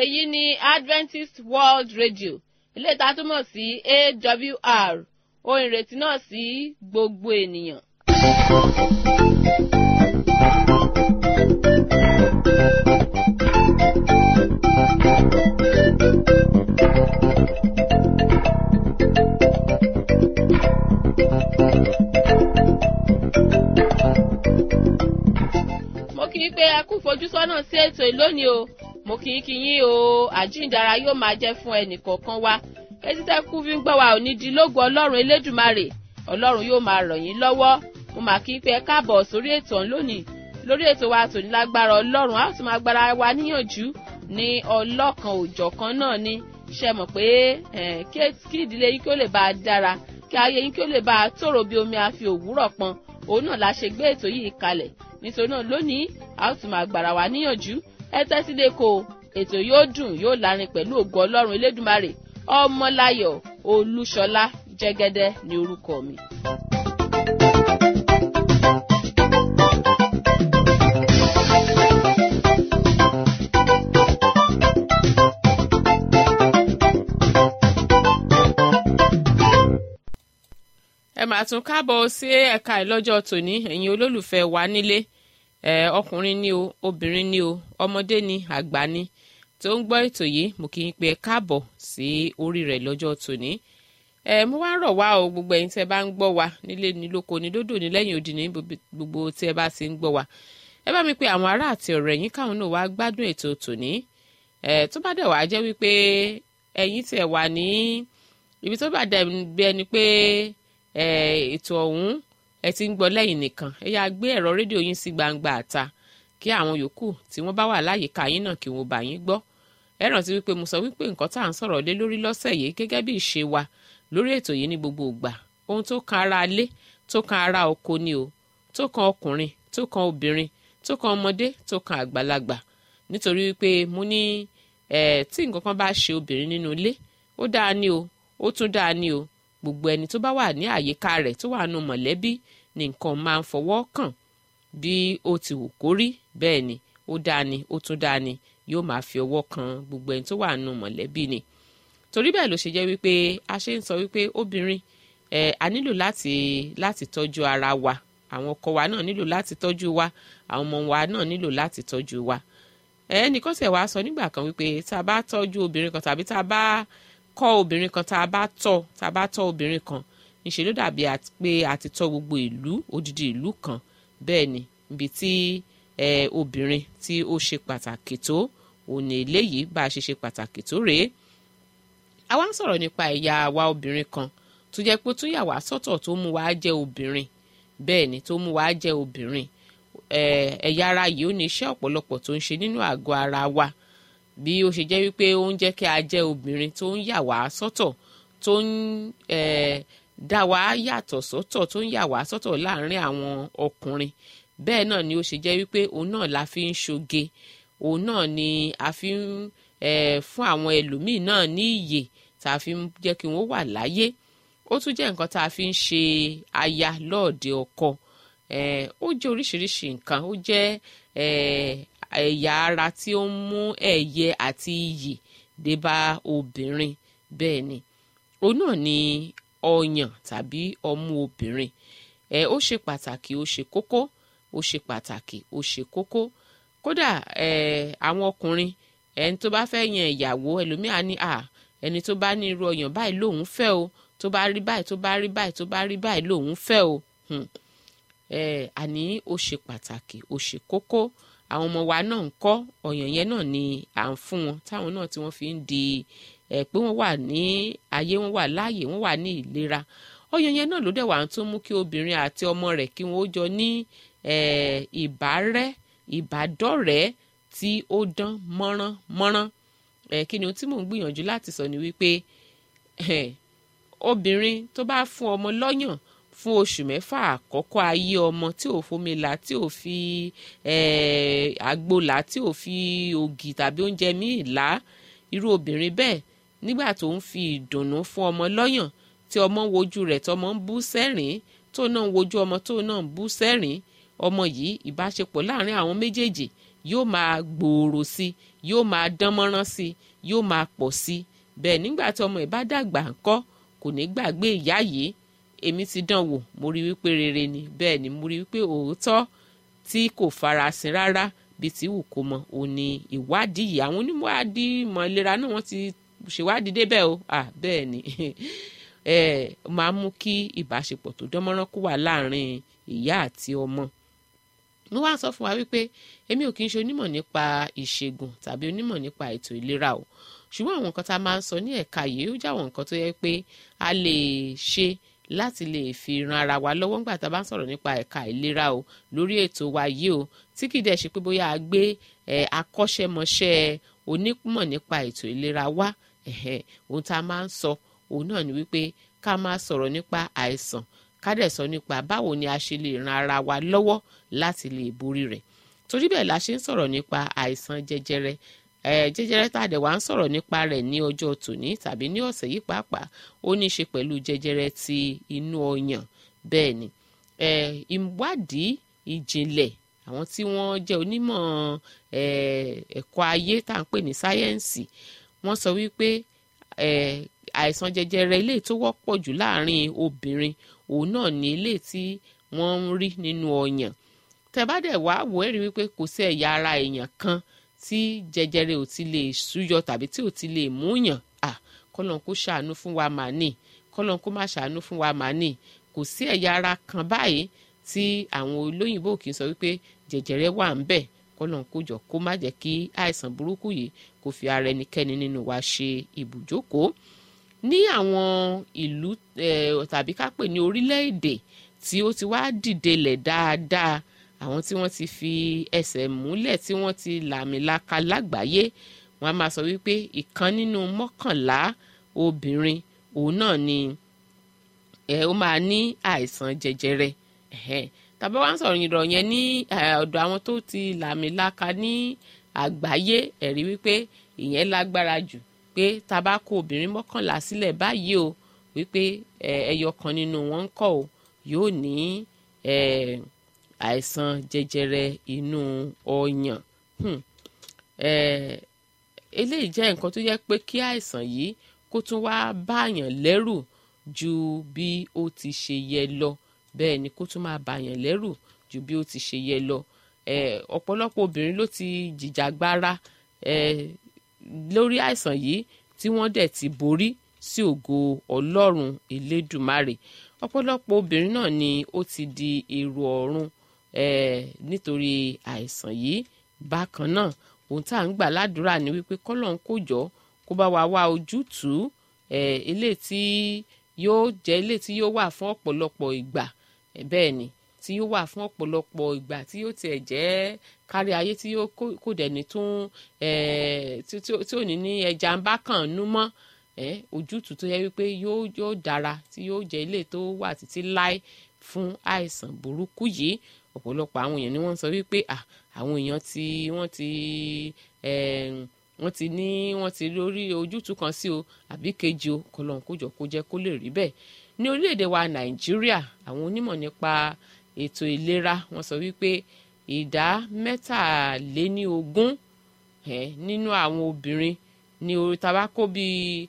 èyí ni adventist world radio ilé ìta túmọ̀ sí awr ohun ìrètí náà sí gbogbo ènìyàn. mo kì í pé ẹ kú fojúsọ́nà sí ètò ìlónìí o mo kì í kí yín o àjíǹdara yóò máa jẹ́ fún ẹnìkọ̀ọ̀kan wa etí tẹ́ kú fi ń gbọ́ wa ò ní di lógo ọlọ́run elédùmarè ọlọ́run yóò máa ràn yín lọ́wọ́ mo mà kí í pé ẹ káàbọ̀ sórí ètò ọ̀hún lónìí lórí ètò wa tòní lágbára ọlọ́run a ó tún máa gbára wa níyànjú ní ọlọ́kan òjọ̀kan náà ni ṣe mọ̀ pé kí ìdílé yín kí ó lè bá a dára kí ayé yín kí ó lè bá a tòrò bí omi àfi òwúrọ̀ pọn òun náà la ṣe gbé ètò yìí kalẹ̀ nítorí náà lónìí a ó tún máa gbára wa níyànjú ẹ tẹ́sí lẹ́kọ̀ọ́ ètò yóò dùn yóò lárin pẹ̀lú ògo ọlọ́run elédùmarè ọmọláyọ̀ olúṣọlá jẹ́gẹ́dẹ́ ní orúkọ mi. ẹ máa tún káàbọ̀ sí ẹ̀ka ìlọ́jọ́ tòní ẹ̀yin olólùfẹ́ wa nílé ẹ ọkùnrin ni o obìnrin ni o ọmọdé ni àgbà ni tó ń gbọ́ ètò yìí mo kì í pe ẹ káàbọ̀ sí orí rẹ̀ lọ́jọ́ tòní ẹ mo wá rọ̀ wá o gbogbo ẹ̀yin tẹ́ bá ń gbọ́ wa nílé ní lóko ní dódò ní lẹ́yìn odi ní gbogbo tí ẹ bá ti ń gbọ́ wa ẹ bá mi pe àwọn ará àti ọ̀rẹ́ yín káwọn náà wá gbádùn ètò tòní ẹ tó bá dẹ̀ wá jẹ́ wípé ẹ̀yin tiẹ̀ wà ní ibi tó bá dẹ̀ bí ẹni pé ètò ọ̀hún ẹ ti ń gbọ́ lẹ́yìn nìkan ẹ yáa gbé ẹ̀rọ rédíò yín sí gbangba àta kí àwọn yòókù tí wọ́n bá wà láyìíká yín náà kí wọ́n bá yín gbọ́ ẹ rántí wípé mo sọ wípé nǹkan tá à ń sọ̀rọ̀ lé lórí lọ́sẹ̀ yìí gẹ́gẹ́ bí ìṣe wa lórí ètò yìí ní gbogbo ìgbà ohun tó kan ara ilé tó kan ara oko ni o tó kan ọkùnrin tó kan obìnrin tó kan ọmọdé tó kan àgbàlagbà nítorí wípé mo ní tí nǹkan kan bá ṣe obìnrin nínú ilé ó dáa ní o ó tún dáa ní o gbogbo ẹni tó bá wà ní àyíká rẹ̀ tó wà nù mọ̀lẹ́bí ni nǹkan máa ń fọwọ́ kàn bí ó ti wù kó rí bẹ́ẹ̀ ni ó dáa ni ó tún dáa ni yóò máa fi ọwọ́ kan gbogbo ẹni tó wà nù mọ̀lẹ́bí ni torí bẹ́ẹ̀ ló ṣe jẹ́ wípé a ṣe ń sọ wípé obìnrin ẹ̀ a nílò láti láti tọ́jú ara wa àwọn ọkọ wa náà nílò láti tọ́jú wa àwọn ọmọ wa náà nílò láti tọ́jú wa ẹnìkan tẹ̀ wá sọ nígbà kan wípé tá a bá tọ́jú obìnrin kan tàbí tá a bá kọ́ obìnrin kan tá a bá tọ́ tá a bá tọ́ obìnrin kan níṣẹ́ ló dàbí pé a ti tọ́ gbogbo ìlú odidi ìlú kan bẹ́ẹ̀ ni ibi tí obìnrin tí ó ṣe pàtàkì tó òní eléyìí bá a ṣe ṣe pàtàkì tó rèé àwa ń sọ̀rọ̀ nípa ẹ̀yà wa obìnrin kan tó jẹ́ pé tó yà wá sọ́tọ̀ tó mú wa jẹ́ obìnrin bẹ́ẹ̀ ni tó mú wa jẹ́ obìnrin ẹ̀yà ara yìí ó ní iṣẹ́ ọ̀pọ̀lọpọ̀ tó ń ṣe nínú àgọ́ ara wa bí ó ṣe jẹ́ wípé ó ń jẹ́ kí a jẹ́ obìnrin tó ń yà wá sọ́tọ̀ tó ń dá wa yàtọ̀ sọ́tọ̀ tó ń yà wá sọ́tọ̀ láàrin àwọn ọkùnrin bẹ́ẹ̀ náà ni ó ṣe jẹ́ wípé òun náà la fi ń ṣoge òun náà ni a fi ń fún àwọn ẹlòmíì náà ní iyè tá a fi ń jẹ́ kí wọ́n wà láyé ó tún jẹ́ nǹkan tá a fi ń ṣe aya lọ́ọ̀dẹ ọkọ ó jẹ́ oríṣiríṣi nǹkan ó jẹ́ ẹ̀yà ara tí ó ń mú ẹ̀yẹ àti iyì dé bá obìnrin bẹ́ẹ̀ ni òun náà ni ọyàn tàbí ọmú obìnrin ẹ ó ṣe pàtàkì ó ṣe kókó ó ṣe pàtàkì ó ṣe kókó kódà ẹ àwọn ọkùnrin ẹni tó bá fẹ́ yan ìyàwó ẹlòmíà ní à ẹni tó bá ní irú ọyàn báyìí lòun fẹ́ o tó bá rí báyìí tó bá rí báyìí tó bá rí báyìí lòun fẹ́ o ẹ àní ó ṣe pàtàkì ó ṣe kókó àwọn ọmọ wa náà ń kọ́ ọyàn yẹn náà ni à ń fún wọn táwọn náà tí wọ́n fi ń di ẹ pé wọ́n wà ní ayé wọ́n wà láàyè wọ́n wà ní ìlera ọyàn yẹn náà ló dẹ̀ wà tó mú kí obìnrin àti ọmọ rẹ̀ kí wọ́n ó jọ ní ìbárẹ́ ìbádọ́rẹ̀ẹ́ tí ó dán mọ́rán mọ́rán ẹ kí ni ohun tí mò ń gbìyànjú láti sọ ni wípé obìnrin tó bá fún ọmọ lọ́yàn fún oṣù mẹ́fà àkọ́kọ́ ayé ọmọ tí ò fomi là tí ò fi àgbo là tí ò fi ògì tàbí oúnjẹ míì là irú obìnrin bẹ́ẹ̀ nígbà tó ń fi ìdùnnú fún ọmọ lọ́yàn tí ọmọ ń wojú rẹ̀ tọmọ ń bú sẹ́rìn tó náà ń wojú ọmọ tó náà ń bú sẹ́rìn ọmọ yìí ìbáṣepọ̀ láàrin àwọn méjèèjì yóò máa gbòòrò sí yóò máa dánmọ́rán sí yóò máa pọ̀ sí bẹ́ẹ̀ nígbà tí ọmọ ẹ̀ bá dàgbà ńkọ́ kò ní gbàgbé ìyá yìí èmi ti dán wò mo rí wípé rere ni bẹ́ẹ̀ ni mo rí wípé òótọ́ tí kò farasin rárá bí tí wù kó mọ òun ni ìwádìí yìí àwọn oníwádìí ìmọ̀ ìlera náà wọ́n ti ṣèwádìí débẹ̀ o ah bẹ́ẹ̀ ni ẹ máa mú kí ìbáṣepọ̀ tó dánmọ́rán kó wà láàrin ìyá àti ọmọ mo wá sọ fún wa wípé èmi ò kì í ṣe onímọ̀ nípa ìṣègùn tàbí onímọ̀ nípa ètò ìlera o ṣùgbọ́n àwọn nǹkan tá a máa ń sọ ní ẹ̀ka yìí ó jáwọn nǹkan tó yẹ pé a lè ṣe láti lè fi ran ara wa lọ́wọ́ nígbà tá a bá ń sọ̀rọ̀ nípa ẹ̀ka ìlera o lórí ètò wa yìí o tí kìí dẹ̀ ṣe pé bóyá a gbé akọ́ṣẹ́mọṣẹ́ onímọ̀ nípa ètò ìlera wá ohun tá a máa ń sọ òun náà ni wípé ká máa sọ̀rọ̀ nípa àìsàn ká dẹ̀ sọ nípa báwo ni a ṣe lè ran ara wa lọ́wọ́ láti lè borí rẹ̀ torí bẹ́ẹ̀ la ṣe ń sọ̀rọ̀ nípa àìsàn jẹjẹrẹ jẹjẹrẹ tá a dẹ̀ wá ń sọ̀rọ̀ nípa rẹ̀ ní ọjọ́ tòní tàbí ní ọ̀sẹ̀ yìí pàápàá ó ní í ṣe pẹ̀lú jẹjẹrẹ ti inú ọyàn bẹ́ẹ̀ ni ìwádìí ìjìnlẹ̀ àwọn tí wọ́n jẹ́ onímọ̀ ẹ̀kọ́ ayé tá à ń pè ní sáyẹ́ǹsì wọ́n sọ wípé àìsàn jẹjẹrẹ ilé tó wọ́pọ̀ jù láàrin obìnrin òun náà ní ilé tí wọ́n ń rí nínú ọyàn tẹ́ bá dẹ̀ wá wò ẹ́ rí wípé kò sí ẹ̀yà ara èèyàn kan tí jẹjẹrẹ ò ti lè súyọ tàbí tí ò ti lè múyàn à kọ́lọ́n kó ṣàánú fún wa mà ní kọ́lọ́n kó má ṣàánú fún wa mà ní kò sí ẹ̀yà ara kan báyìí tí àwọn olóyìnbó kì í sọ wípé jẹjẹrẹ wà ń bẹ̀ kọ́lọ́n kó jọ kó má jẹ́ kí àìsàn burúkú yìí kó fi ara ẹnikẹ́ni nínú wa ṣe ibùjókòó ní àwọn ìlú tàbí ká pè ní orílẹ̀-èdè tí ó ti wá dìde lẹ̀ dáadáa àwọn tí wọ́n ti fi ẹsẹ̀ múlẹ̀ tí wọ́n ti làmìlaka lágbàáyé wọ́n á máa sọ wípé ìkan nínú mọ́kànlá obìnrin òun náà ni ẹ ó máa ní àìsàn jẹjẹrẹ tàbí wọ́n á sọ̀rọ̀ ìrọ̀ yẹn ní ọ̀dọ̀ àwọn tó ti làmìlaka ní àgbáyé ẹ̀rí wípé ìyẹn lágbára jù pé tá a bá kó obìnrin mọ́kànlá sílẹ̀ báyìí o wípé ẹyọ kan nínú wọn ń kọ́ o yóò ní àìsàn jẹjẹrẹ inú ọyàn eléyìí jẹ́ nǹkan tó yẹ pé kí àìsàn yìí kó tún wá báyàn lẹ́rù ju bí ó ti ṣe yẹ lọ bẹ́ẹ̀ ni kó tún máa báyàn lẹ́rù ju bí ó ti ṣe yẹ lọ ọ̀pọ̀lọpọ̀ obìnrin ló ti jìjàgbara lórí àìsàn yìí tí wọ́n dẹ̀ ti borí sí ògo ọlọ́run elédùmarè ọ̀pọ̀lọpọ̀ obìnrin náà ni ó ti di èrò ọ̀run nítorí àìsàn yìí bákan náà ohun tá à ń gbà ládùúrà ni wípé kọ́lọ́n kò jọ kó bá wa wá ojútùú eléyìí tí yóò jẹ́ eléyìí tí yóò wà fún ọ̀pọ̀lọpọ̀ ìgbà bẹ́ẹ̀ ni tí yóò wà fún ọ̀pọ̀lọpọ̀ ìgbà tí yóò tiẹ̀ jẹ́ kárí ayé tí yóò kò dẹ̀ ní tún tí ò ní ní ẹja ń bá kàn nú mọ́ ojútùú tó yẹ wípé yóò yóò dára tí yóò jẹ́ ilé tó wà títí láé fún àìsàn burúkú yìí ọ̀pọ̀lọpọ̀ àwọn èèyàn ni wọ́n sọ wípé àwọn èèyàn tí wọ́n ti wọ́n ti ní wọ́n ti lórí ojútùú kan sí o àbí kejì o kọlọ́n kójọ kó jẹ́ kó lè rí bẹ́ẹ̀ ní orílẹ̀-èdè wa nàìjíríà àwọn onímọ̀ nípa ètò ìlera wọ́n sọ wípé ìdá mẹ́tàléníogún nínú àwọn obìnrin ní orí tabako bíi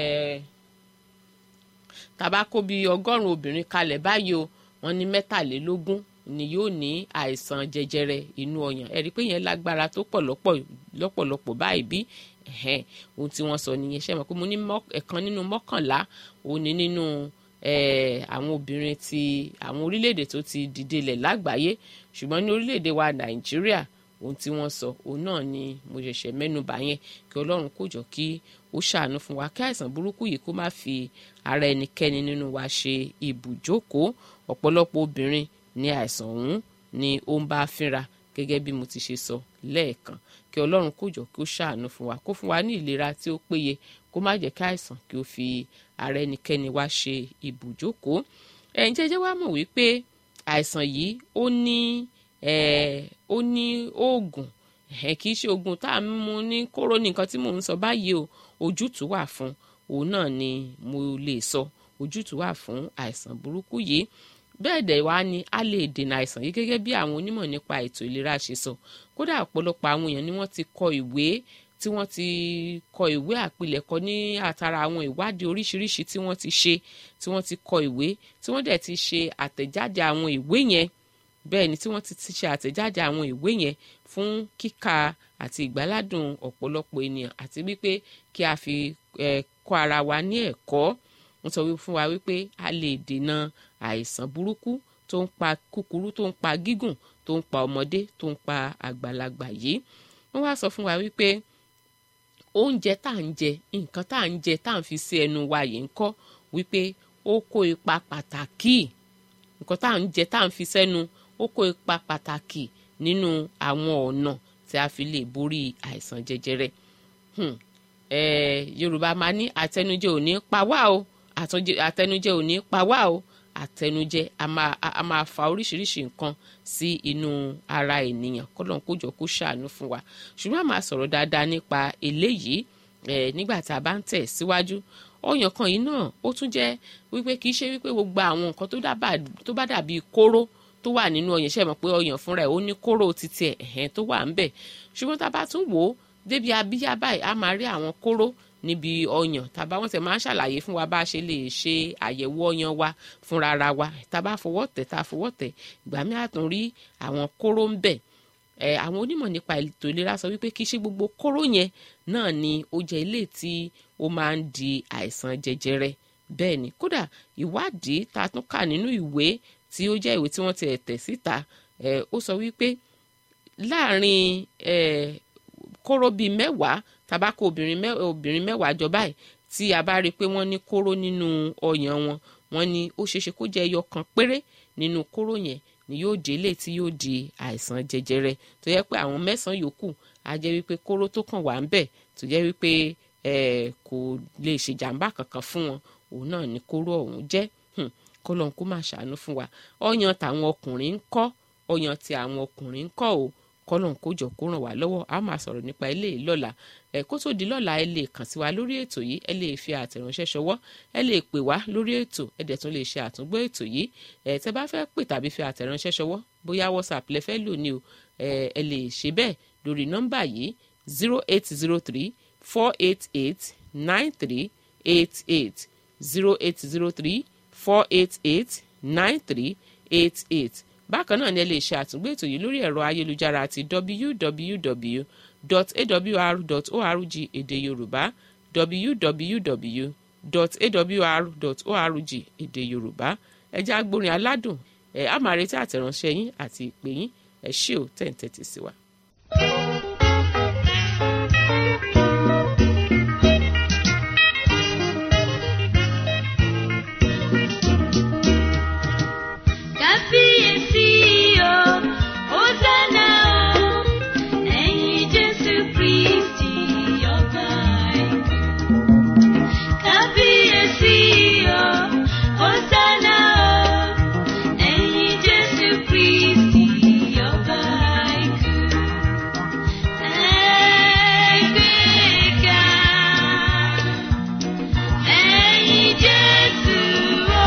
tabako bíi ọgọ́rùn-ún obìnrin kalẹ̀ báyìí o wọ́n ní mẹ́tàlélógún ni yóò ní àìsàn jẹjẹrẹ inú ọyàn ẹ̀rí pé yẹn lágbára tó pọ̀ lọ́pọ̀lọpọ̀ báyìí bí ohun tí wọ́n sọ nìyẹn ṣe mọ̀ pé mo ní ẹ̀kan nínú mọ́kànlá òun ni nínú àwọn obìnrin ti àwọn orílẹ̀-èdè tó ti dìde lẹ̀ lágbàáyé ṣùgbọ́n ní orílẹ̀-èdè wa nàìjíríà ohun tí wọ́n sọ òun náà ni mo ṣẹ̀ṣẹ̀ mẹ́nubà yẹn kí ọlọ́run kó jọ kí ó ṣàánú fún wa kí àìsàn burúkú yìí kó má fi ara ẹnikẹ́ni nínú wa ṣe ibùjókòó ọ̀pọ̀lọpọ̀ obìnrin ní àìsàn ọ̀hún ni ó ń bá fínra gẹ́gẹ́ bí mo ti ṣe sọ lẹ́ẹ̀kan kí ọlọ́run kó jọ kí ó ṣàánú fún wa kó fún wa ní ìlera tí ó péye kó má jẹ́ kí àìsàn kí ó fi ara ẹnikẹ́ni wá ṣe ibùjókòó ẹ̀yin jẹ́jẹ́ wá mọ̀ wípé àìsàn yìí ó ní ó ní oògùn kì í ṣe oògùn tá a mú ní kóró ní nǹkan tí mò ń sọ báyìí o ojútùú wà fún òun náà ni mo lè sọ ojútùú wà fún àìsàn burúkú yìí bẹ́ẹ̀ dẹ̀ wá ni a lè dènà àìsàn yìí gẹ́gẹ́ bí àwọn onímọ̀ nípa ètò ìlera ṣe sọ kódà ọ̀pọ̀lọpọ̀ àwọn èèyàn ni wọ́n ti kọ ìwé tí wọ́n ti kọ ìwé àpilẹ̀kọ ní àtàrà àwọn ìwádìí oríṣiríṣi tí wọ́n ti ṣe tí wọ́n ti kọ ìwé tí wọ́n dẹ̀ ti ṣe àtẹ̀jáde àwọn ìwé yẹn bẹ́ẹ̀ ni tí wọ́n ti ṣe àtẹ̀jáde àwọn ìwé yẹn fún kíkà àti ìgbáládùn ọ̀pọ̀lọpọ̀ ènìyàn àti wípé kí a fi kọ́ ara wa ní ẹ̀kọ́ wọ́n sọ fún wa wípé a lè dènà àìsàn burúkú tó ń pa kúkúrú tó ń pa gígùn tó ń pa ọmọdé tó ń pa àgbàlagbà yìí wọ́n wá sọ fún wa wípé oúnjẹ tá à ń jẹ nǹkan tá à ń jẹ tá à ń fi sí ẹnu wa yìí ń kọ́ wípé ó kó ipa pàtàkì nǹkan tá à ń jẹ tá à ń fi sẹ́nu ó kó ipa pàtàkì nínú àwọn ọ̀nà tí a fi lè borí àìsàn jẹjẹrẹ hmm. eh, yorùbá máa ní àtẹnujẹ ò ní pa wá o àtẹnujẹ ò ní pa wá o àtẹnujẹ a máa a máa fa oríṣiríṣi nǹkan sí inú ara ènìyàn kọ́lọ́n kójọ kó ṣàánú fún wa ṣùgbọ́n a máa sọ̀rọ̀ dáadáa nípa eléyìí eh, nígbà tá a bá ń tẹ̀ síwájú ọyàn kan yìí náà ó tún jẹ́ wípé kì í ṣe wípé gbogbo àwọn nǹkan tó bá dàbí kóró tó wà nínú ọyàn ṣe mọ̀ pé ọyàn fúnra ẹ̀ ó ní kóró títí ẹ̀ ẹ̀hẹ́n tó wà ń bẹ̀ ṣùgbọ́n tá a bá tún wò ó débi abíyá báyìí a máa rí àwọn kóró níbi ọyàn tàbá wọn tẹ máa ń ṣàlàyé fún wa bá a ṣe lè ṣe àyẹ̀wò ọyàn wa fúnra ara wa tá a bá fọwọ́ tẹ̀ tá a fọwọ́ tẹ̀ ìgbà mi àtún rí àwọn kóró ń bẹ̀ ẹ àwọn onímọ̀ nípa ètò ìlera sọ wípé kì í ṣe gbogbo kóró yẹn náà ni ó jẹ́ ilé tí ó máa ń di àìsàn jẹjẹrẹ bẹ́ẹ̀ ni kódà ìwádìí tá a tún kà nínú ìwé tí ó jẹ́ ìwé tí wọ́n ti tẹ̀ síta ẹ̀ ó sọ wípé láàrin ẹ̀ kóró bíi mẹ́wàá tabako obìnrin mẹ́wàá jọ báyìí tí a bá rí i pé wọ́n ní kóró nínú ọyàn wọn wọ́n ní ó ṣeéṣe kó jẹ́ ẹyọ kan péré nínú kóró yẹn ni yóò délé tí yóò di àìsàn jẹjẹrẹ tó yẹ pé àwọn mẹ́sàn-án yòókù á jẹ́ wípé kóró tó kàn wá ń bẹ̀ tó jẹ́ wípé kò lè ṣèjàmbá kankan fún wọn òun náà ni kóró ọ̀hún jẹ́ kọlọ́n kó máa ṣàánú fún wa ọyàn tàwọn ọkùnrin ń kọ́ ọyàn tí àwọn ọkùnrin ń kọ́ o kọlọ́n kó jọ kó ràn wá lọ́wọ́ a máa sọ̀rọ̀ nípa eléyìí lọ́la ẹ kó tó di lọ́la ẹ lè kàn sí wa lórí ètò yìí ẹ lè fi àtẹ̀ránṣẹ́ ṣọwọ́ ẹ lè pè wá lórí ètò ẹ dẹ̀ tún lè ṣe àtúngbọ́ ètò yìí ẹ tẹ́ bá fẹ́ pè tàbí fi àtẹ̀ránṣẹ́ ṣọwọ́ bóyá whatsapp lẹ fẹ́ lò ní o ẹ ẹ lè ṣe bẹ́ẹ̀ lórí nọ́mbà yìí zero eight zero three four eight eight nine three eight eight zero eight zero three four eight eight nine three eight eight bákan náà ni ẹ lè ṣe àtúngbò ètò yìí lórí ẹ̀rọ ayélujára àti www.awr.org èdè yorùbá www.awr.org èdè yorùbá ẹ jẹ́ agbórin aládùn ẹ á máa retí àtẹ̀ránṣẹ́ yín àti ìpè yín ẹ ṣé ò tẹ̀ ń tẹ́tí sí wa. Kábíyèsí o, Hósánà o, ẹ̀yin Jésù Kristi ọba ẹ̀kú. Kábíyèsí o, Hósánà o, ẹ̀yin Jésù Kristi ọba ẹ̀kú. Ẹgbẹ́ga, ẹ̀yin Jésù o.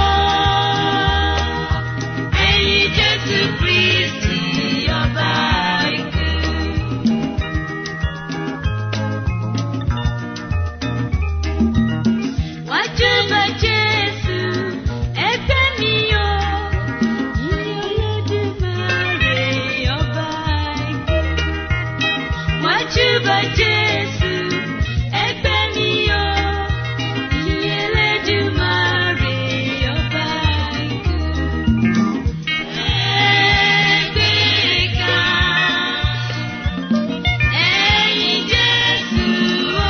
Ẹ̀yin Jésù Kristi ọba ikú. Wájú bá Jésù, ẹgbẹ́ mi o. Ìyìn Olódùmarè ọba ikú. Wájú bá Jésù, ẹgbẹ́ mi o. Ìyìn Olódùmarè ọba ikú. Ẹgbẹ́ga, ẹ̀yin Jésù o,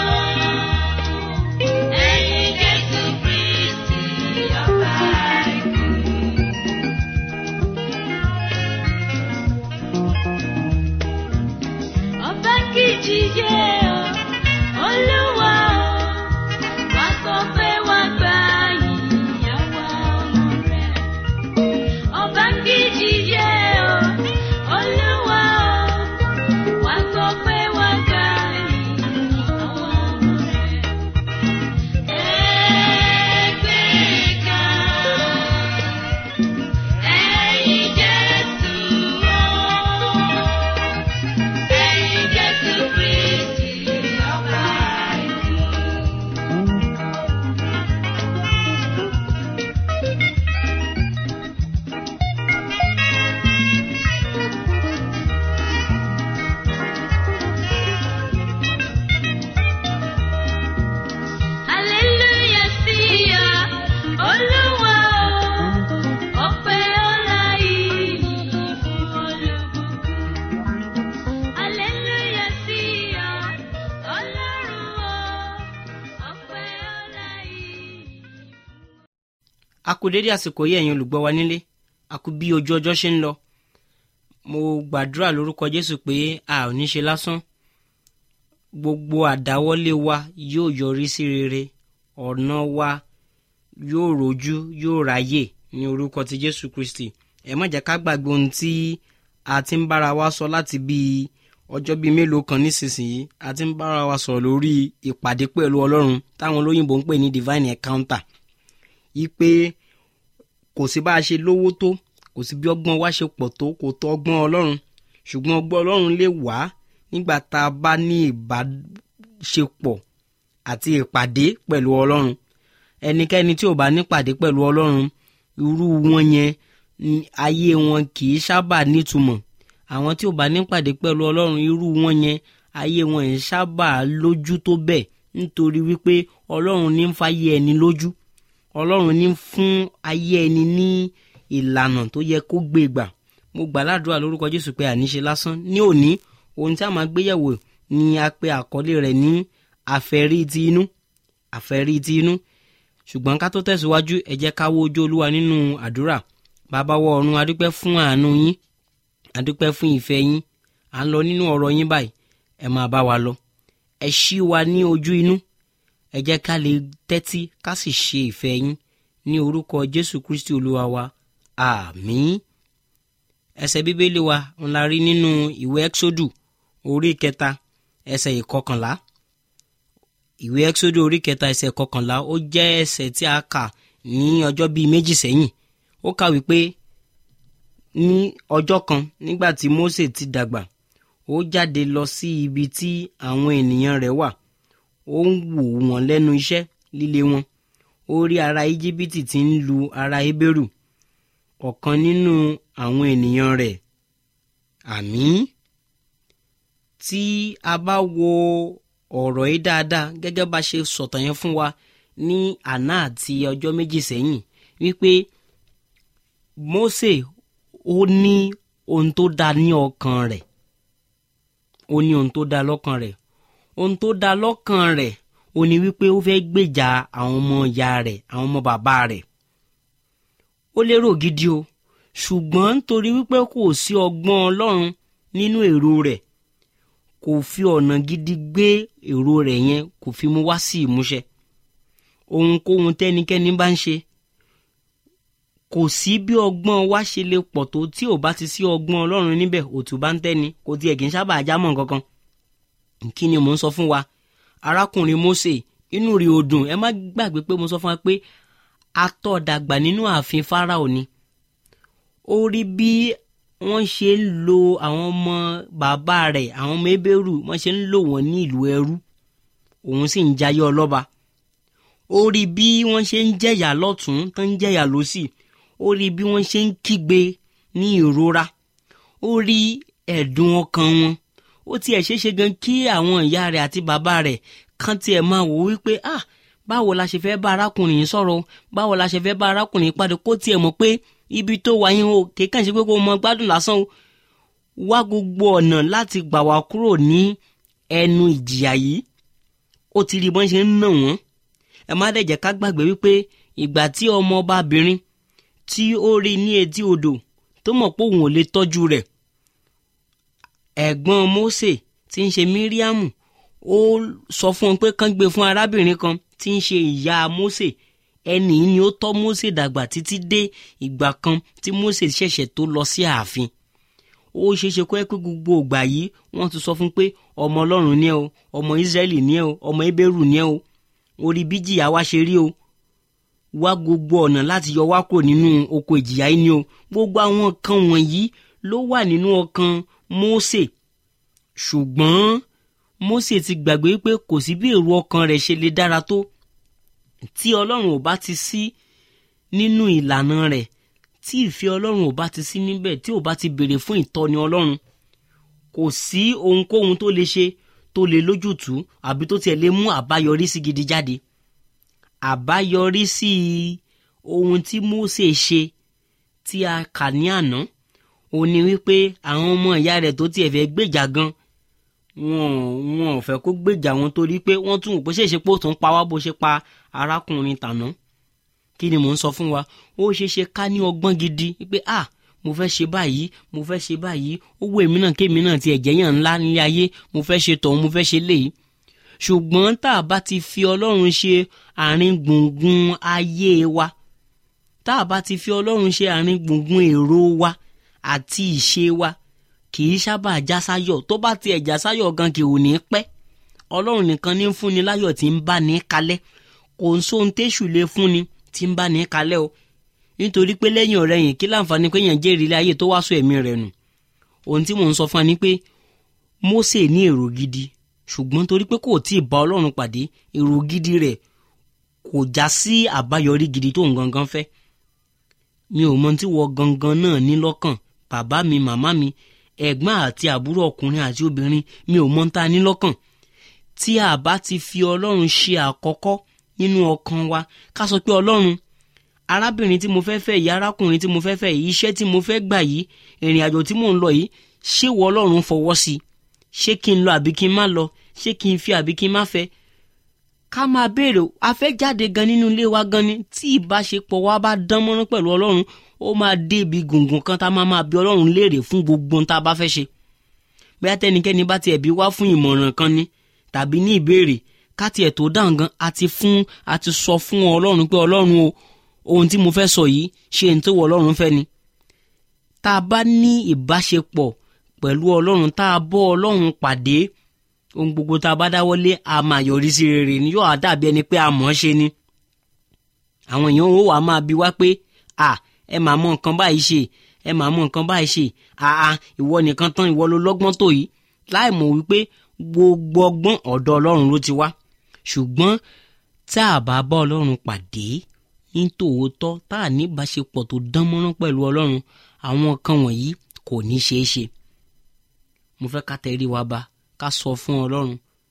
ẹ̀yin Jésù Kristi ọba ikú. Ọba kìjì yé o, Olúwa o, wá sọ pé wá gba ìyàwó ọmọ rẹ̀. Ọba kìjì yé o, Olúwa o, wá sọ pé wá gba ìyàwó ọmọ rẹ̀. Ẹgbẹ́ga, a kú dédé àsìkò yìí ẹ̀yin olùgbọ́ wa nílé a kú bí ojú ọjọ́ ṣe ń lọ mo gbàdúrà lórúkọ jésù pé a ò ní ṣe lásán gbogbo àdáwọ́lé wa yóò yọrí sí rere ọ̀nà wa yóò rojú yóò ráyè ní orúkọ ti jésù kristi ẹ má jẹ́ ká gbàgbé ohun tí a ti ń bára wa sọ láti bíi ọjọ́ bíi mélòó kan nísinsìnyí a ti ń bára wa sọ̀rọ̀ lórí ìpàdé pẹ̀lú ọlọ́run táwọn olóyìnbó ń pè ní divine encounter yí pé kò sí bá a ṣe lówó tó kò sí bí ọgbọ́n wa ṣe pọ̀ tó kò tó ọgbọ́n ọlọ́run ṣùgbọ́n ọgbọ́n ọlọ́run lè wá nígbà tá a bá ní ìbáṣepọ̀ àti ìpàdé pẹ̀lú ọlọ́run ẹnikẹ́ni tí ò bá nípàdé pẹ̀lú ọlọ́run irú wọn yẹn ayé wọn kì í sábà nítumọ̀ àwọn tí ò bá nípàdé pẹ̀lú ọlọ́run irú wọn yẹn ayé wọn ẹ̀ sábà lójú tó bẹ́ẹ̀ nítorí wípé ọlọ́run ní ń fàyè ẹni lójú ọlọ́run ní fún ayé ẹni ní ìlànà tó yẹ kó gbé gbà mo gbà ládùúrà lórúkọ jésù pé àníṣe lásán ní òní ohun tí a máa gbéyẹ̀wò ni a pe àkọlé rẹ̀ ní àfẹ́rí ti inú àfẹ́rí ti inú ṣùgbọ́n ká tó tẹ̀síwájú ẹ jẹ́ ká wo ojú olúwa nínú àdúrà bàbá wọ ọ̀run adúpẹ́ fún àánú yín adúpẹ́ fún ìfẹ́ yín à ń lọ nínú ọ̀rọ̀ yín báyìí ẹ máa bá wa lọ ẹ ṣí wa ní ojú inú ẹ jẹ́ ká lè tẹ́tí ká sì ṣe ìfẹ́ yín ní orúkọ jésù kristi olúwa wa àmín ẹsẹ̀ bíbélì wa ń la rí nínú ìwé ẹ́xódù orí kẹta ẹsẹ̀ ìkọkànlá ìwé ẹ́xódù orí kẹta ẹsẹ̀ ìkọkànlá ó jẹ́ ẹsẹ̀ tí a kà ní ọjọ́ bíi méjì sẹ́yìn ó kà wípé ní ọjọ́ kan nígbà tí Mósè ti dàgbà ó jáde lọ sí ibi tí àwọn ènìyàn rẹ̀ wà ó ń wò wọ́n lẹ́nu iṣẹ́ líle wọn ó rí ara íjíbítì tí ń lu ara hébérù ọ̀kan nínú àwọn ènìyàn rẹ̀ àmín tí a bá wo ọ̀rọ̀ yìí dáadáa gẹ́gẹ́ bá ṣe sọ̀tàn yẹn fún wa ní àná àti ọjọ́ méjì sẹ́yìn wípé Mósè ó ní ohun tó dá ní ọkàn rẹ̀ ó ní ohun tó dá lọ́kàn rẹ̀ ohun tó dá lọ́kàn rẹ̀ ó ní wípé ó fẹ́ gbèjà àwọn ọmọ ìyá rẹ̀ àwọn ọmọ bàbá rẹ̀ ó lérò gidi o ṣùgbọ́n nítorí wípé kò sí ọgbọ́n ọlọ́run nínú èrò rẹ̀ kò fi ọ̀nà gidi gbé èrò rẹ̀ yẹn kò fi mú wá sí ìmúṣẹ ohunkóhun tẹ́nikẹ́ni bá ń ṣe kò sí bí ọgbọ́n wa ṣe lè pọ̀ tó tí ò bá ti sí ọgbọ́n ọlọ́run níbẹ̀ òtún bá ń tẹ́ni kò tiẹ̀ kì í sábà jámọ́ kankan kí ni mò ń sọ fún wa arákùnrin Mósè inú rí o dùn ẹ má gbàgbé pé mo sọ fún wa pé atọ́ dàgbà nínú ààfin Fáráò ni ó rí bí wọ́n ṣe ń lo àwọn ọmọ bàbá rẹ̀ àwọn ọmọ ebéèrú wọ́n ṣe ń lò wọ́n ní ìlú ẹrú òun sì ń jayé ọlọ́ba ó rí bí wọ́n ṣe ń jẹ̀yà lọ́tún tó ń jẹ̀yà lọ́sì ó rí bí wọ́n ṣe ń kígbe ní ìrora ó rí ẹ̀dùn ọkàn wọn ó tiẹ̀ ṣeéṣe gan kí àwọn ìyá rẹ̀ àti bàbá rẹ̀ kàn tiẹ̀ máa wò wípé ah báwo la ṣe fẹ́ bá arákùnrin yìí sọ̀rọ̀ báwo la ṣe fẹ́ bá arákùnrin yìí pàdé kó tiẹ̀ mọ̀ pé ibi tó wà yín o kéèkàn ṣe pé kó mọ gbádùn lásán o wá gbogbo ọ̀nà láti gbà wá kúrò ní ẹnu ìjìyà yìí ó ti rí bọ́n ṣe ń nà wọ́n ẹ má dẹ̀ jẹ́ ká gbàgbé wípé ìgbà tí ọmọ ọbabìnrin tí ó rí ní etí odò tó mọ̀ pé òun ò lè tọ́jú rẹ̀ ẹ̀gbọ́n Mósè tí ń ṣe Míríámù ó sọ fún un pé kán gbé fún arábìnrin kan tí ń ṣe ìyá Mósè ẹnì ni ó tọ́ Mósè dàgbà títí dé ìgbà kan tí Mósè ṣẹ̀ṣẹ̀ tó lọ sí ààfin ó ṣeéṣe kó ẹ pé gbogbo ìgbà yìí wọ́n ti sọ fún pé ọmọ Ọlọ́run ni ẹ o ọmọ Ísírẹ́lì ni ẹ o ọmọ Hébérù ni ẹ o orí bí jìyà wa ṣe rí o wá gbogbo ọ̀nà láti yọ wá kúrò nínú oko ìjìyà yìí ni o gbogbo àwọn nǹkan wọ̀nyí ló wà nínú ọkàn Mósè ṣùgbọ́n Mósè ti gbàgbé pé kò sí bí èrò ọkàn rẹ̀ ṣe lè dára tó tí Ọlọ́run ò bá ti sí nínú ìlànà rẹ̀ tí ìfẹ́ Ọlọ́run ò bá ti sí níbẹ̀ tí ò bá ti béèrè fún ìtọ́ni Ọlọ́run kò sí ohunkóhun tó lè ṣe tó lè lójútùú àbí tó tiẹ̀ lè mú àbáyọrí sí gidi jáde àbáyọrí sí ohun tí Mósè ṣe tí a kà ní àná ó ní wípé àwọn ọmọ ìyá rẹ̀ tó tiẹ̀ fẹ́ gbèjà gan wọn wọn ò fẹ́ kó gbèjà wọn torí pé wọ́n tún wò pé ṣèṣe pé ó tún pa wá bó ṣe pa arákùnrin tàná kí ni mò ń sọ fún wa ó ṣeé ṣe ká ní ọgbọ́n gidi pé ah mo fẹ́ ṣe báyìí mo fẹ́ ṣe báyìí ó wù èmi náà kémi náà ti ẹ̀jẹ̀ yàn ńlá nílé ayé mo fẹ́ ṣe tọ̀hún mo fẹ́ ṣe léyìí ṣùgbọ́n tá a bá ti fi ọlọ́run ṣe àárín gbùngbùn ayé wa tá a bá ti fi ọlọ́run ṣe àárín gbùngbùn èrò wa àti ìṣe wa kì í sábà já sáyọ̀ tó bá tiẹ̀ já sáyọ̀ gan kì ò ní pẹ́ ọlọ́run nìkan ní ń fúnni láyọ̀ tí ń bá ní kalẹ̀ kò ń sóhun téṣù lè fúnni tí ń bá ní kalẹ̀ o nítorí pé lẹ́yìn ọ̀rẹ́ yìí kí láǹfààní pé yẹn jẹ́rìí ilé ayé tó wá sọ ẹ̀mí rẹ̀ nù ohun tí mò ń sọ fún wa ni pé Mósè ní èrò gidi ṣùgbọ́n torí pé kò tí ì bá ọlọ́run pàdé èrò gidi rẹ̀ kò já sí àbáyọrí gidi tó ń gangan fẹ́ mi ò mọ tí wọ gangan náà ní lọ́kàn bàbá mi màmá mi ẹ̀gbọ́n àti àbúrò ọkùnrin àti obìnrin mi ò mọ ń ta ní lọ́kàn tí a bá ti fi ọlọ́run ṣe àkọ́kọ́ nínú ọkàn wa ká sọ pé ọlọ́run arábìnrin tí mo fẹ́ fẹ́ yìí arákùnrin tí mo fẹ́ fẹ́ yìí iṣẹ́ tí mo fẹ́ gbà yìí ìrìn àjò tí mò ń lọ yìí ṣé wọ ọlọ́run fọwọ́ sí i ṣé kí n lọ àbí kí n má lọ ṣé kí n fi àbí kí n má fẹ́ ká máa béèrè a fẹ́ jáde gan nínú ilé wa gan ni tí ìbáṣepọ̀ wa bá dán mọ́rán pẹ̀lú ọlọ́run ó máa dé ibi gùngùn kan tá a máa máa bi ọlọ́run léèrè fún gbogbo ohun tá a bá fẹ́ ṣe bóyá tẹnikẹ́ni bá tiẹ̀ bí wá fún ìmọ̀ràn kan ni tàbí ní ìbéèrè ká tiẹ̀ tó dáhùn gan a ti fún a ti sọ fún ọlọ́run pé ọlọ́run o ohun tí mo fẹ́ sọ yìí ṣe ní tó wọ ọlọ́run fẹ́ ni tá a bá ní ìbáṣepọ̀ pẹ̀lú ọlọ́run tá a bọ́ ọlọ́run pàdé ohun gbogbo tá a bá dáwọ́lé a máa yọrí sí rere ni yóò dàbí ẹni pé a mọ̀ ọ́n ṣe ni àwọn èèyàn ó wàá máa bi wá pé à ẹ máa mọ nǹkan báyìí ṣe ẹ máa mọ nǹkan báyìí ṣe àà ìwọ nìkan tán ìwọ ló lọ́gbọ́n tó yìí láì mọ̀ wípé gbogbo ọgbọ́n ọ̀dọ̀ ọlọ́run ló ti wá ṣùgbọ́n tá a bá bá ọlọ́run pàdé ní tòótọ́ tá a ní ìbáṣepọ̀ tó dán mọ́rán pẹ̀lú ọlọ́run àwọn nǹkan wọ̀nyí kò ní ṣeé ṣe mo fẹ́ ká tẹrí wa ba ká sọ fún ọlọ́run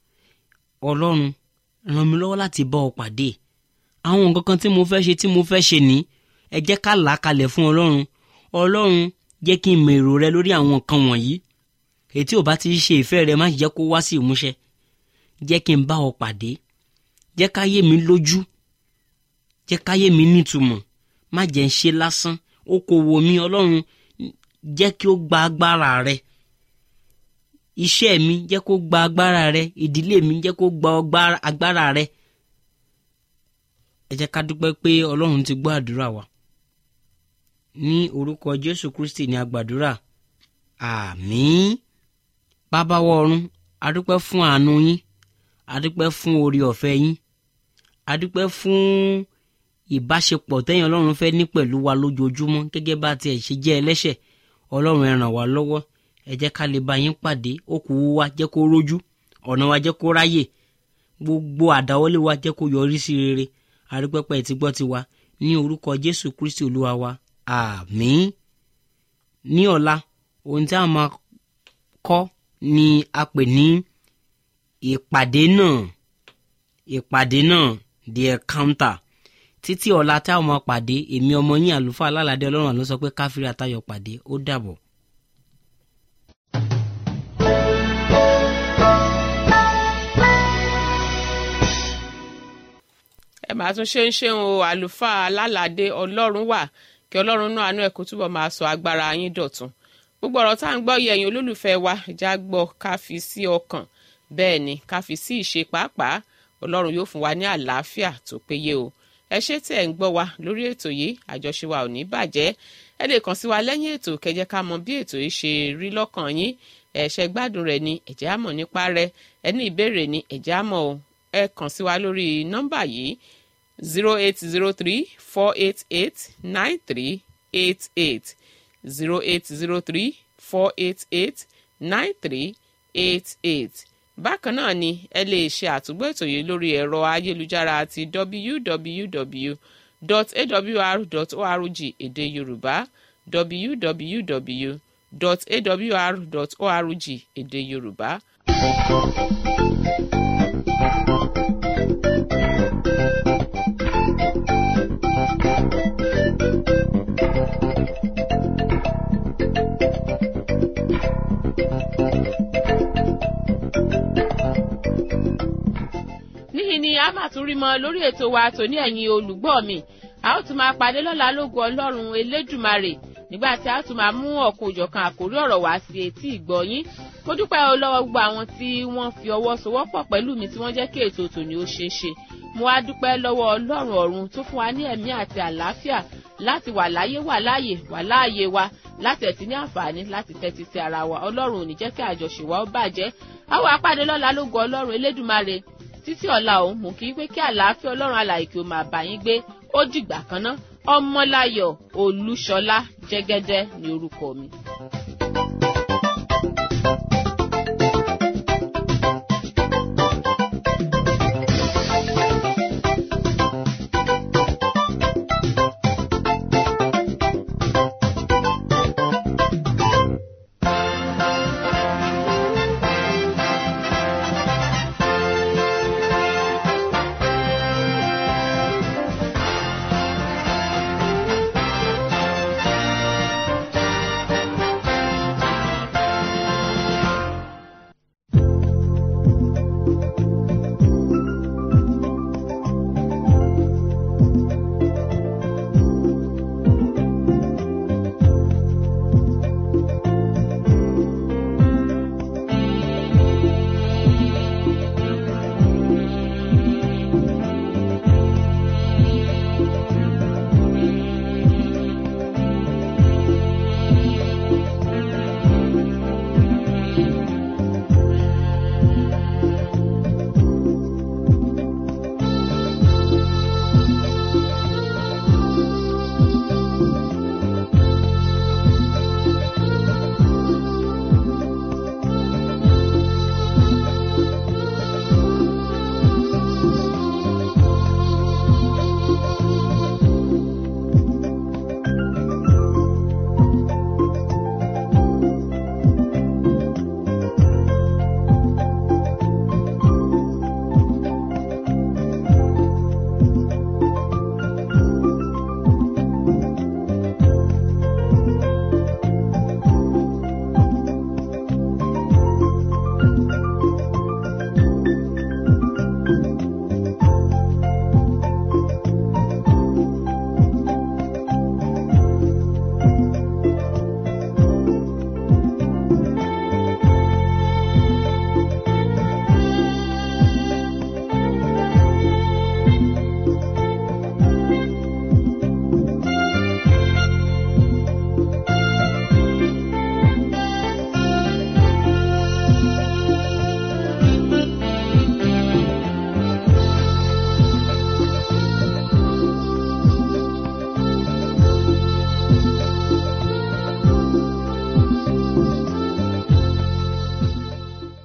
ọlọ́run ràn mí lọ́wọ́ láti bá ọ pàdé àwọn nǹkan kan tí mo fẹ́ ṣe tí mo fẹ́ ṣe ní ẹ jẹ́ ká là á kalẹ̀ fún ọlọ́run ọlọ́run jẹ́ kí n mọ èrò rẹ lórí àwọn nǹkan wọ̀nyí ètí ò bá ti ṣe ìfẹ́ rẹ má jẹ́ kó wá sí ìmúṣẹ jẹ́ kí n bá ọ pàdé jẹ́ káyé mi lójú jẹ́ káyé mi nítumọ̀ má jẹ́ ń ṣe lásán okòwò mi ọlọ́run jẹ́ kí ó gba agbára rẹ iṣẹ́ mi jẹ́ kó gba agbára rẹ ìdílé mi jẹ́ kó gba agbára rẹ ẹ jẹ́ ká dúpẹ́ pé ọlọ́run ti gbọ́ àdúrà wa ní orúkọ jésù kristi ní agbàdúrà àmín bàbá wa ọ̀run adúpẹ́ fún àánú yín adúpẹ́ fún orí ọ̀fẹ́ yín adúpẹ́ fún ìbáṣepọ̀ tẹ́yìn ọlọ́run fẹ́ ní pẹ̀lú wa lójoojúmọ́ gẹ́gẹ́ bá tiẹ̀ ṣe jẹ́ ẹlẹ́ṣẹ̀ ọlọ́run ẹ ràn wá lọ́wọ́ ẹ jẹ́ ká lè bá yín pàdé okòwò wa jẹ́ kó rójú ọ̀nà wa jẹ́ kó ráyè gbogbo àdáwọ́lé wa jẹ́ kó yọrí sí rere àrípẹ́pẹ́ ti gbọ́ ti wa ní orúkọ jésù kristi olúwa wa àmín ní ọ̀la ohun tí a máa kọ́ ni a pè ní ìpàdé náà ìpàdé náà the encounter títí ọ̀la tá a máa pàdé èmi ọmọ yín àlùfáà alálàdé ọlọ́run àlọ́ sọ pé káfíńrì àtayọ̀ pàdé ó dàbọ̀. ẹ máa tún ṣe ń ṣeun o àlùfáà alálàdé ọlọ́run wà kí ọlọ́run náà àánú ẹ̀ kó túbọ̀ máa sọ agbára yín dọ̀tun gbogbo ọ̀rọ̀ tá à ń gbọ́ yẹ ẹ̀yin olólùfẹ́ wa ìjà gbọ́ ká fi sí ọkàn bẹ́ẹ̀ ni ká fi sí ìṣe pàápàá ọlọ́run yóò fún wa ní àlàáfíà tó péye o ẹ ṣé tí ẹ̀ ń gbọ́ wa lórí ètò yìí àjọṣe wa ò ní bàjẹ́ ẹ lè kàn sí wa lẹ́yìn ètò kẹjẹ ká mọ bí ètò yìí ṣe rí lọ́kàn yín ẹ ṣe gbádùn rẹ̀ ni ẹ jẹ́ á mọ̀ nípa rẹ̀ ẹ ní ìbéèrè ni ẹ jẹ́ á mọ̀ o ẹ kàn sí wa lórí nọ́mbà yìí zero eight zero three four eight eight nine three eight eight zero eight zero three four eight eight nine three eight eight bákan náà ni ẹ lè ṣe àtúgbò ètò yìí lórí ẹ̀rọ ayélujára àti www.awr.org èdè yorùbá www.awr.org èdè yorùbá. níhìn ni a máa tún rí mọ lórí ètò wa tòní ẹ̀yin olùgbọ́ mi a ó tún máa pàdé lọ́la lógo ọlọ́run elédùmarè nígbà tí a tún máa mú ọ̀kan òjọ̀kan àkórí ọ̀rọ̀ wá sí etí ìgbọ̀yín mo dúpẹ́ o lọ́wọ́ gbogbo àwọn tí wọ́n fi ọwọ́ sowọ́pọ̀ pẹ̀lú mi tí wọ́n jẹ́ kí ètò tòní ó ṣeé ṣe mo wá dúpẹ́ lọ́wọ́ ọlọ́run ọ̀run tó fún wa ní ẹ̀mí àti àlàáfíà láti wà láyé wà láàyè wà láàyè wa láti ẹ̀tí ní àǹfààní láti tẹ́tí sí ara wa ọlọ́run ò ní jẹ́ kí àjọṣe wa ó bàjẹ́ àwọn apàdé lọ́la lógo ọlọ́run elédùmarè títí ọ̀la òun mú kí pé kí àlàáfíà ọlọ́run alàyè kí o máa bá yín gbé ó dìgbà kan ná ọmọláyọ̀ olúṣọlá jẹ́gẹ́dẹ́ ní orúkọ mi.